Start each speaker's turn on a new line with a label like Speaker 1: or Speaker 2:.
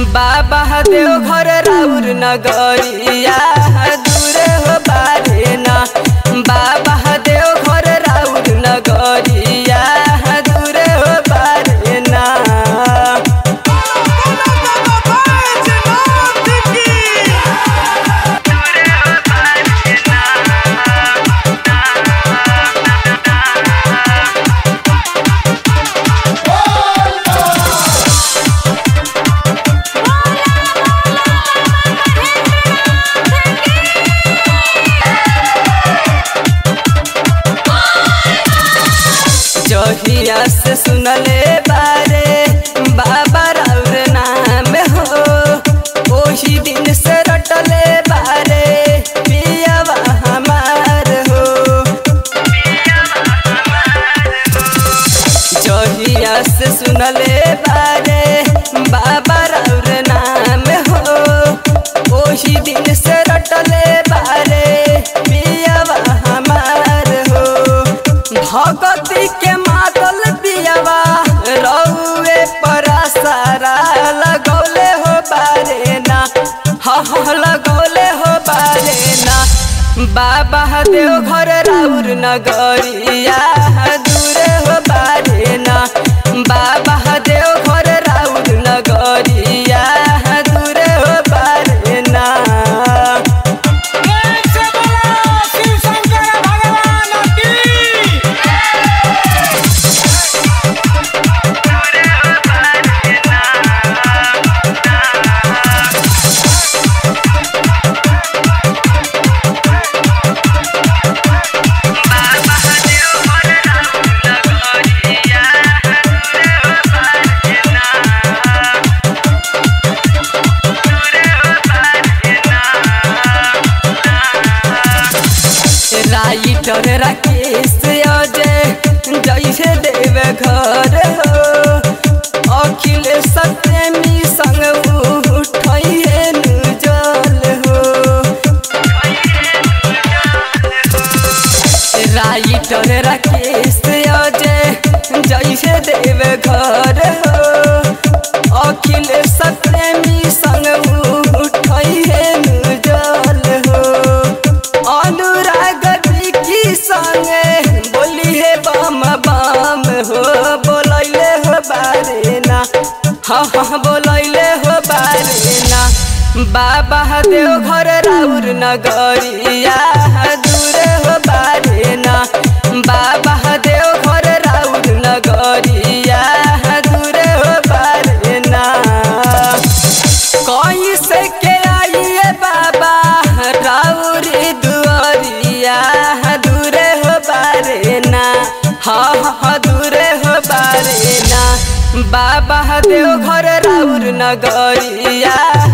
Speaker 1: बाबा देव घर राउर नगरिया दूर हो बारे ना बाबा देव घर राउर नगरिया दूर हो बारे ना जहिया से सुनले बारे बाबा राउर नाम हो ओही दिन से रटले बारे पियावा हमार हो जहिया से सुनले बारे बाबा राउर नाम हो ओही दिन से रटले बारे पियावा हमार हो भगती के मातल पियावा रउए परा सारा लगौले हो बारे ना हाँ लगौले हो बारे ना बाबा देव घर राउर नगरिया दूर हो बारे ना बाबा देव घर राउर नगरिया दूर हो बारे ना
Speaker 2: एक से बोलो शिव शंकर भगवान की
Speaker 1: राइटर राकेश अजय जैसे देव घर हो अखिल सत्यमी संग उठैहे जल हो राइटर राकेश अजय जैसे देव घर हो अखिल सत्यमी संग उठैहे जल हो अनुराग की संगे बोली है बम बम हो बोलैले हो बारे ना हाँ हाँ बोलैले हो बारे ना बाबा देव घर राउर नगरिया दूर हो बारे ना बाबा देव घर राउर नगरिया दूर हो बारे ना कहीं से के आइए बाबा राउरी दुआरिया दूरे हो बारे ना हाँ हाँ दूरे हो बारे ना बाबा देव घर राउर नगरिया